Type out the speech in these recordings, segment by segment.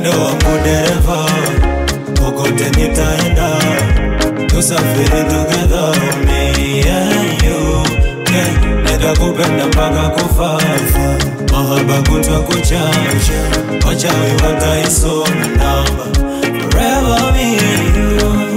Wendo wangu dereva, kokote nitaenda, tusafiri together, me and you. Yeah, nitakupenda mpaka kufa, mahaba kutwa kuchacha, wachawi wataisoma namba, forever me and you.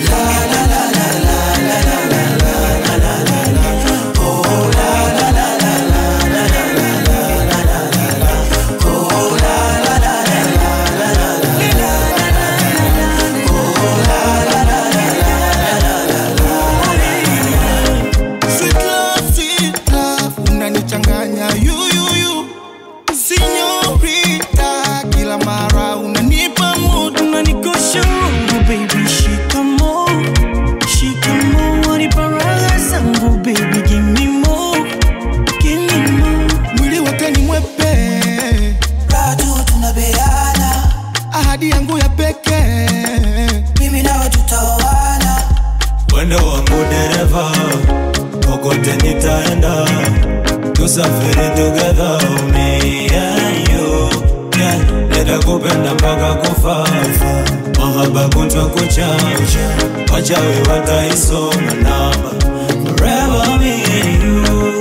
Sweet love, sweet love, unanichanganya yuyuyu Sinyorita, kila mara unanipa mood unanikosha roho baby shikamo shikamo wanipa raha zangu baby give me more give me more Mwili wake ni mwepe, Bado tunabeana, ahadi yangu ya pekee mimi nawe tutaoana. Wendo wangu dereva, kokote nitaenda, tusafiri together, me and you. Yeah, nitakupenda mpaka kufa, mahaba kutwa kuchacha, wachawi wataisoma namba, forever me and you.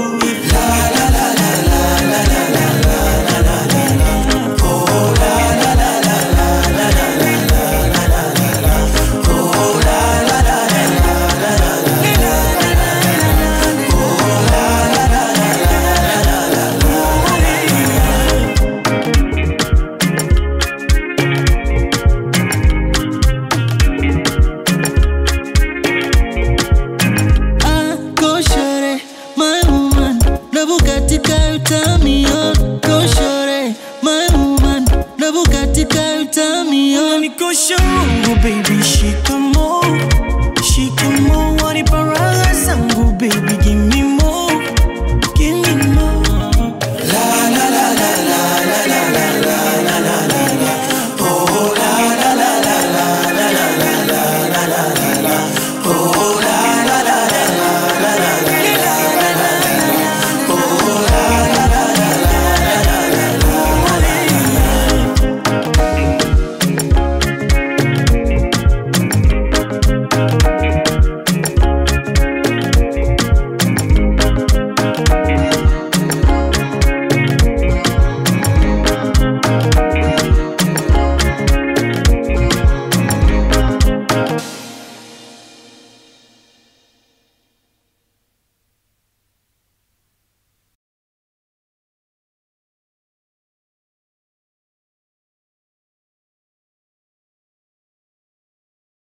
Ah, go shorty, my woman. Na Bugatti ka utami on. Go shorty, my woman. Na Bugatti ka utami on. Unanikosha roho baby shikamo